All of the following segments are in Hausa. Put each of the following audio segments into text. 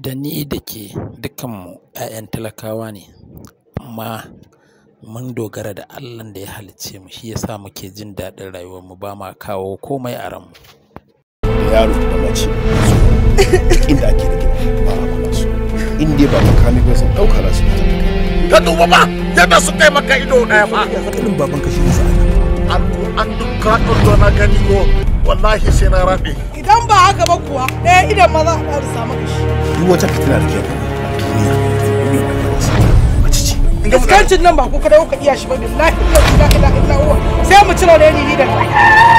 da ni da ke dukkanmu 'ya'yan talakawa ne amma mun dogara da Allahn da ya halicce mu shi yasa muke jin daɗin rayuwar mu ba ma kawo komai a ranmu. da yaro da mace duk inda ake da gida ba a kula su in dai ba makami ba sun ɗauka za su fita ka duba ba yadda su kai maka ido ɗaya ba irin baban ka shi ne sa'ada an an duka ɗullo na gani ko wallahi sai na raɓe Idan ba haka ba kuwa ɗaya idan maza a ɗaru samu kashi. duk wata fitina da ke a duniya duniya da ke wasu mace ce Iskancin nan ba ku kada kuka iya shi ba billahi la ilaha illa huwa sai mu cire da ni da kai.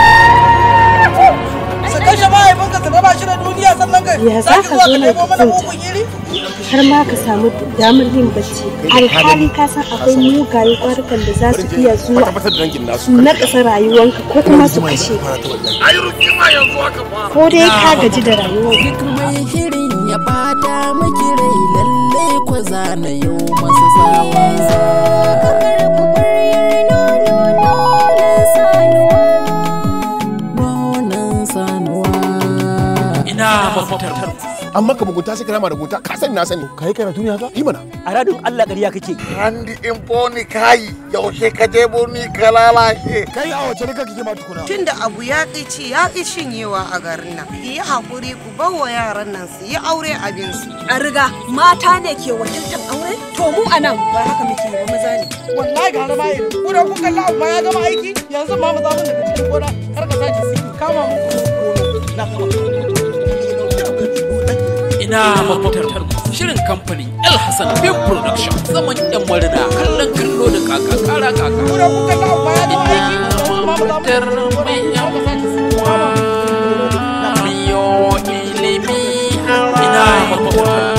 Su kashe mahaifinka su raba shi da duniya sannan ka Ya za sake ka zuwa zo ka na nemo mana kwanta? mugun iri? har ma ka samu damar yin bacci alhali ka san akwai mugaye kwarukan da za su iya zuwa tabbatar da dangin nasu su nakasa rayuwanka ko kuma su kashe ka ai rukima yanzu haka fa ko dai ka gaji da rayuwar duk mai shirin ya bata maki rai lalle ko zana yau masa sawa nonon sanuwa Ina mafitar amma ka mugunta sai ka rama da mugunta ka sani na sani kai karatu ne haka yi mana a radin Allah ƙarya kake Andi in boni kayi yaushe ka je boni ka lalace kai a wace rika kike ma tukuna Tunda abu ya ƙi ci ya ƙi cinyewa a garin nan. Ki yi haƙuri ku bawa yaran nan su yi aure abinsu. a riga mata ne ke wakiltar aure to mu a nan ba haka muke ba maza ne Wallahi ga rama iri. Ku da kun kalla abu ma ya gama aiki yanzu ma mu za mu daga cikin gona kar ka sake siki kama mu ku na kama. ina mafitar shirin kamfanin El Hassan Film Production zaman yan marina kallon kallo da kaka kara kaka. Ku da kun kalla abu ma ya gama aiki yanzu ma mu za mu mafitar mai yan uwa miyo ilimi ina mafitar